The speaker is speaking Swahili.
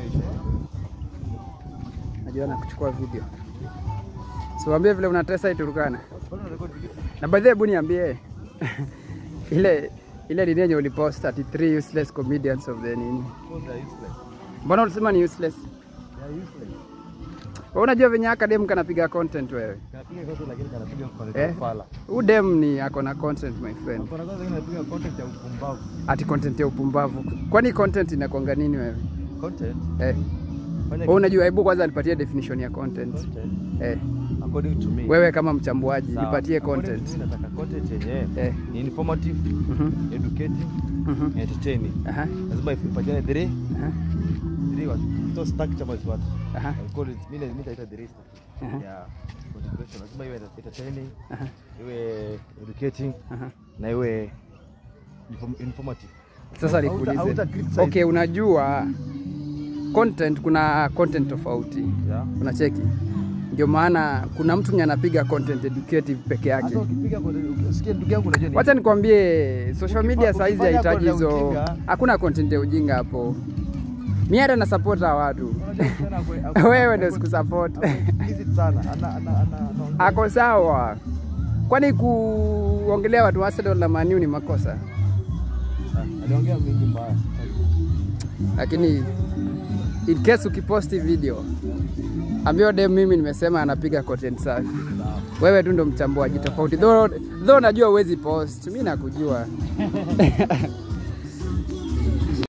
Najua na kuchukua video. So waambie vile unatesa Iturukana. Na by the way, hebu niambie ile ile nini yenye ulipost 33 useless comedians of the nini. Mbona ulisema ni useless? Wewe unajua venye academy kanapiga content wewe. Kanapiga kote lakini kanapiga content Eh? ya fala. Huyu dem ni ako na content my friend. Kuna kwanza kanapiga content ya upumbavu. Ati content ya upumbavu. Kwani content inakwanga nini wewe? Content. Eh. Fanya Wewe unajua, hebu kwanza nipatie definition ya content. content Eh. according to me. Wewe kama mchambuaji Sawa. nipatie According to content. me, nataka content yenye Eh. ni informative, Mhm. educating, Mhm. entertaining. Aha. Lazima ipatiane three, Aha. three what? So stack chama is what? Aha. I call it mimi mimi nitaita three stack. Aha. Yeah. Motivation. Lazima iwe entertaining, Aha. iwe educating Aha. na iwe inform- informative. Sasa Hauta- nikuulize. hauta criticize. Okay, unajua content kuna content tofauti. Yeah. Unacheki? Ndio maana kuna mtu mwenye anapiga content educative peke yake. Hata ukipiga content usikie ndugu yangu unajua ni Wacha nikwambie social Ukifa- media saizi ukifanya hahitaji content ya hizo, ujinga- hakuna content ya ujinga hapo. Mi hata na support hawa watu. Unajua msichana akwe- akwe- Wewe ndio akwe- sikusupport. akwe explicit sana. Ana ana ana anaongea- Ako sawa. Kwani kuongelea watu wa Arsenal na Man U ni makosa? Ah, aliongea mingi mbaya. Lakini in case ukiposti video ambio dem mimi nimesema anapiga content safi, wewe tu ndo mchambuaji tofauti, though though najua uwezi post, mi nakujua